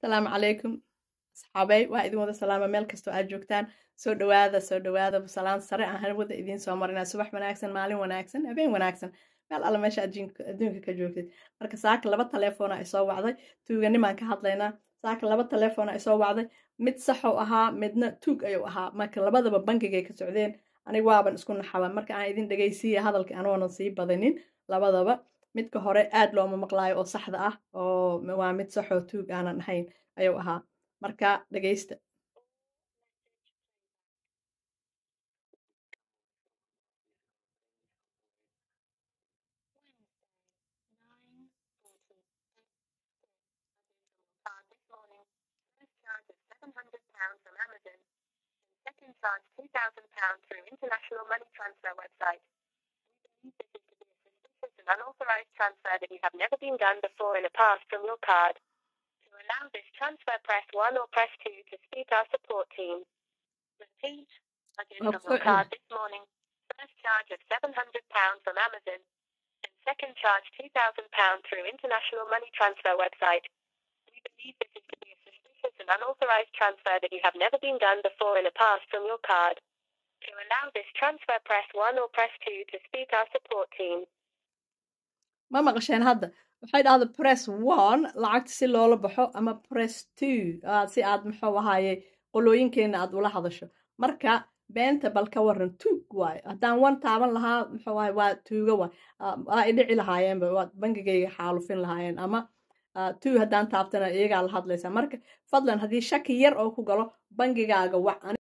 asalaamu calaykum asxaabey waa idin wada salaama meel kastoo aad joogtaan soo dhawaada soo dhawaada salaan sare aan hawada idiin soo marinaa subax wanaagsan maalin wanaagsan habeen wanaagsan meel alla meesha adduunka ka joogtid marka saaka laba taleefona ay soo wacday tuuganimaan ka hadlaynaa saaka laba taleefona ay soo wacday mid saxou ahaa midna tuug ayuu ahaa marka labadaba bangigay ka socdeen aniga waaban isku naxaba marka aan idin dhegaysiiya hadalka anoonan sii badanin labadaba midka hore aad looma maqlaayo oo saxda ah oo waa mid saxoo tuug aanan ahayn ayuu ahaa marka dhegaysta Second charge £2,000 through international money transfer website. We believe this is to be a suspicious and unauthorized transfer that you have never been done before in the past from your card. To allow this transfer, press 1 or press 2 to speak our support team. Repeat. Again from your card this morning. First charge of £700 from Amazon. And second charge £2,000 through international money transfer website. We believe this is to be a suspicious and unauthorized transfer that you have never been done before in the past from your card. To allow this transfer, press 1 or press 2 to speak our support team. ma maqasheen hadda waxay dhahda press one lacagta si loola baxo ama press two si aad muxuu ahaaye qolooyinkeena aad ula hadasho marka beenta bal ka waran tuug waayo haddaan one taaban lahaa muxuu ahay waa tuuga waay waa idhici lahaayeenba waa bangigayga xaalufin lahaayeen ama two haddaan taabtana iyagaa la hadlaysaa marka fadlan haddii shaki yar oo ku galo bangigaaga wac